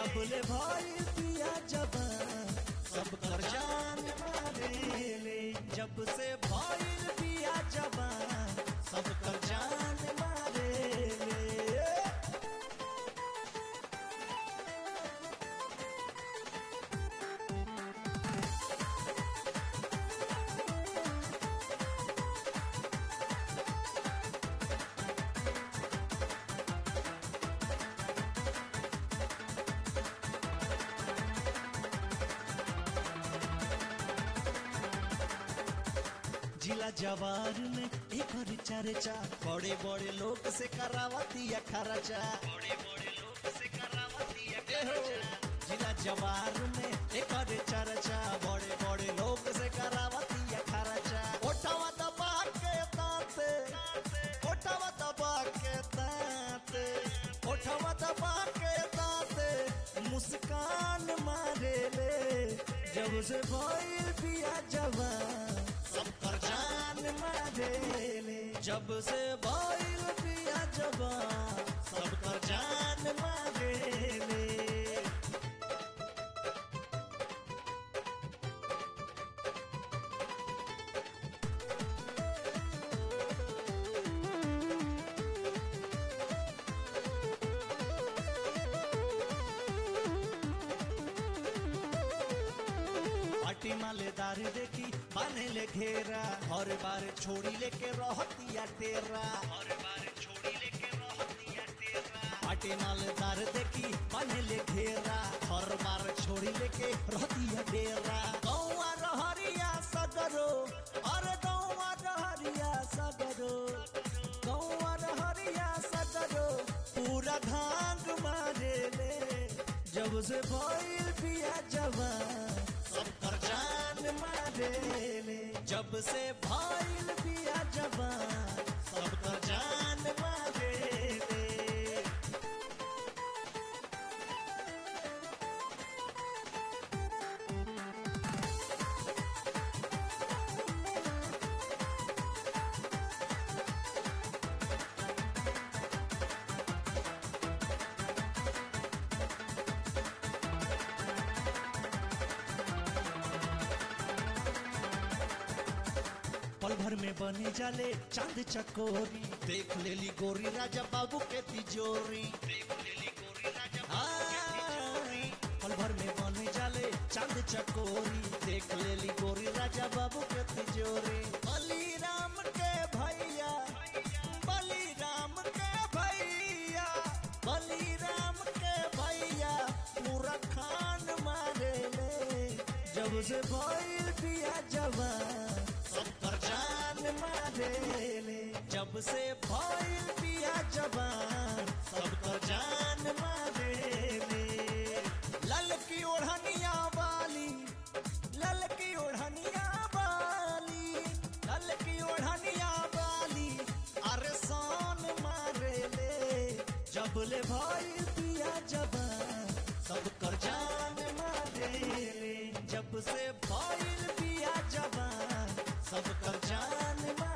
जब ले भाई पिया जबान सब कर जान मारे ले जब से भाई पिया जबान सब कर जान मारे ले जिला जवार में एक और चर्चा बड़े बड़े लोग से करावती है खर्चा बड़े बड़े लोग से करावती है जिला जवार में एक और चर्चा बड़े बड़े लोग से करावती है खर्चा ओटावा दबा के ताते ओटावा दबा के ताते ओटावा दबा के ताते मुस्कान मारे ले जब से भइल पिया जवान सब कर जान मारे ले जब से भइल पिया जवान सब कर जान मारे ले पार्टी मालेदार देखी बाने ले घेरा हर बार छोड़ी लेके रहतिया टेरा और बार छोड़ी लेके रहती है तेरा पार्टी मालेदार देखी बाने ले घेरा हर बार छोड़ी लेके रहतिया टेरा गौवा रहरिया सगरो अरे गौवा रहरिया सगरो गौवा रहरिया सगरो पूरा धांग मारे ले जब से भइल पिया जवान सब कर जान मारे ले जब से भइल पिया जवान सब कर जान मारे ले पल भर में बने जाले चांद चकोरी देख लेली गोरी राजा बाबू के तिजोरी देख लेली गोरी राजा हाँ, पल भर में बने जाले चांद चकोरी देख लेली गोरी राजा बाबू के तिजोरी बलिराम के भैया बलिराम के भैया बलिराम के भैया पूरा खान मारे ले जब से भइल पिया जवान सब पर जान मारे ले जब से भइल पिया जवान सब पर जान मारे ले ललकी ओढ़निया वाली ललकी ओढ़निया वाली ललकी ओढ़निया वाली अरे सान मारे ले जब ले भइल पिया जवान सब कर जान मारे ले जब से भइल पिया जवान सब कर जान मारे